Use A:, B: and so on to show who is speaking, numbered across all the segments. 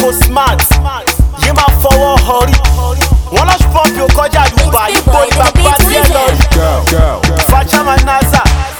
A: kò smart yé máa fọwọ́ họrí wọn lọ pọ́ǹpì ó kọjá àdúgbò àyípo ní bàbá tiẹ̀ lọ rí fàchàmà naza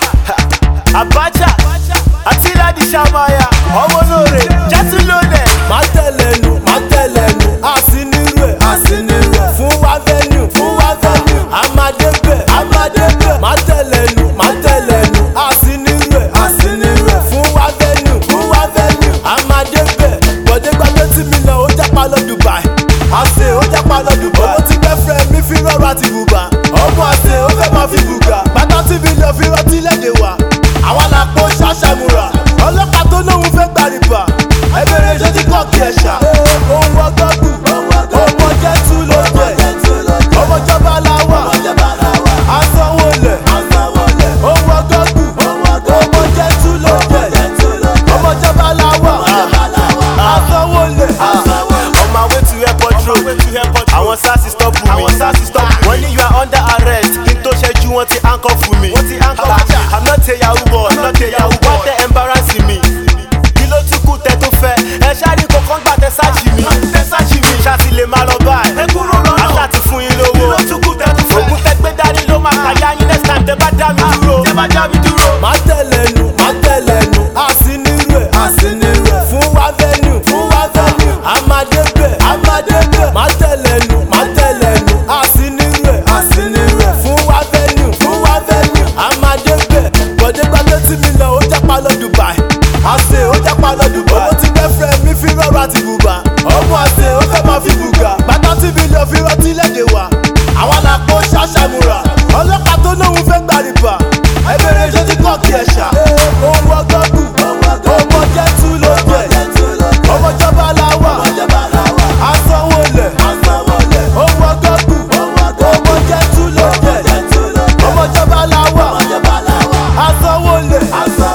A: abacha àti ladi sàmáyà ọmọ lóore jẹ́tú lónẹ̀.
B: má tẹ̀lé nu má tẹ̀lé nu àsínírú ẹ̀ àsínírú ẹ̀ fún wa venue fún wa venue amadébẹ̀ amadébẹ̀ má tẹ̀lé nu má tẹ̀lé nu àsínírú ẹ̀ àsínírú ẹ̀ fún wa venue fún wa venue amadébẹ̀ bọ̀dé gba twenty million ó jápa lọ dubai àṣẹ ó jápa lọ dubai owó tí girlfriend mi fi rọrọ àti bùbá ọmọ àṣẹ ó fẹ́ máa fi bùgà bàtà tí million fi rọtí léde wa àwa la kó ṣàṣàmùrà ọlọ́pàá tó lóun fẹ́ gbàrìbà ẹbẹ̀rẹ̀ ṣe ti kọ́ kí ẹ ṣá. ohun ọgọ́gù ọmọ jẹ́ tú ló jẹ ọmọ jọba làwà asanwó lẹ̀ ohun ọgọ́gù ọmọ jẹ́ tú ló jẹ ọmọ jọba làwà asanwó lẹ̀.
A: on my way to airport road àwọn sars stop me wọ́n ní you are under arrest kí n tó ṣẹ́jú wọn ti handcuff mi i'm not a yahoo boy wọ́n tẹ embarrassing mi kí ló tún kù tẹ tó fẹ́ ẹ ṣáàrí kankan gbà tẹ sáàjì mi ṣáàtì lè máa lọ báyìí àṣà ti fún yín lówó ògùn tẹ gbé dání ló máa kàyà yín next time tẹ bá dá mi dúró.
B: má tẹ̀lé nu má tẹ̀lé nu àsínírú ẹ̀ àsínírú ẹ̀ fún wa venue fún wa venue amadébẹ̀ amadébẹ̀ má tẹ̀lé nu má tẹ̀lé nu àsínírú ẹ̀ àsínírú ẹ̀ fún wa venue fún wa venue amadébẹ̀ bọ̀dé gba twenty million ó jápa lọ dubai àṣẹ ó jápa lọ dubai owó tí girlfriend mi fi rọrọ àti bùbá ọmọ àṣẹ ó fẹ́ máa fi bùgà bàtà tí million fi rọtí léde wa àwa la kó ṣàṣàmùrà ọlọ́pàá tó lóun fẹ́ gbàrìbà ẹbẹ̀rẹ̀ ṣe ti kọ́ kí ẹ ṣá. ohun ọgọ́gù ọmọ jẹ́ tú ló jẹ ọmọ jọba làwà asanwó lẹ̀ ohun ọgọ́gù ọmọ jẹ́ tú ló jẹ ọmọ jọba làwà asanwó lẹ̀.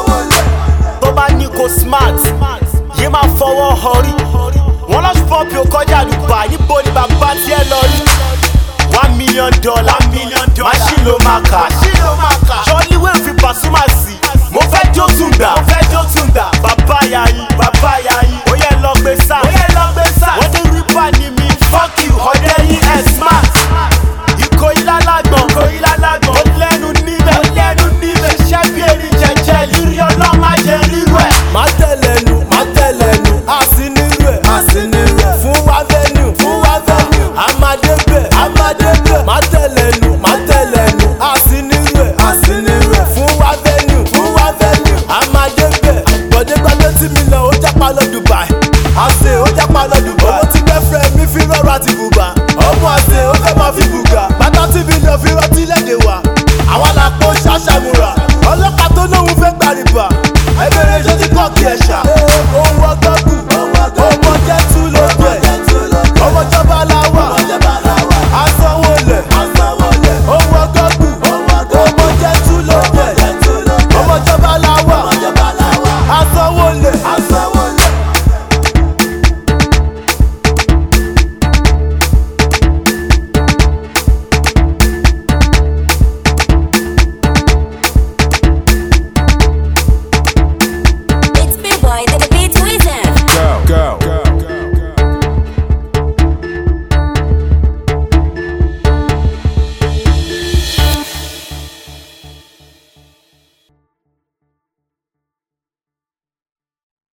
A: tó bá ní kò smart yé máa fọwọ́ họrí wọn lọ pọ́ǹpì ó kọjá àdúgbò àyípo ní bàbá tiẹ̀ lọ rí one million dollar machine ló máa kà jọ́lí wẹ́ẹ̀ fi pàṣúmà sí mo fẹ́ jó tùǹdà bàbá yayin bàbá yayin ó yẹ lọ gbé sáà wọ́n ní rípa ni mi fuck you ọ̀dẹ́ yín ẹ̀ smart ìkòyí lálágbọ̀n ó lẹ́nu níbẹ̀ ṣiṣẹ́ bí erin jẹjẹ lírí ọlọ́mọ ajẹ́ rírú ẹ̀.
B: má tẹ̀lé nu má tẹ̀lé nu àsínírú ẹ̀ àsínírú ẹ̀ fún wa venue fún wa venue amadébẹ̀ amadébẹ̀ má tẹ̀lé nu má tẹ̀lé nu àsínírú ẹ̀ àsínírú ẹ̀ fún wa venue fún wa venue amadébẹ̀ bọ̀dé gba twenty million ó jápa lọ dubai àṣẹ ó jápa lọ dubai owó tí girlfriend mi fi rọrọ àti bùbá ọmọ àṣẹ ó fẹ́ máa fi bùgà bàtà tí million fi rọtí léde wa àwa la kó ṣàṣàmùrà ọlọ́pàá tó lóun fẹ́ gbàrìbà ẹbẹ̀rẹ̀ ṣe ti kọ́ kí ẹ ṣá. ohun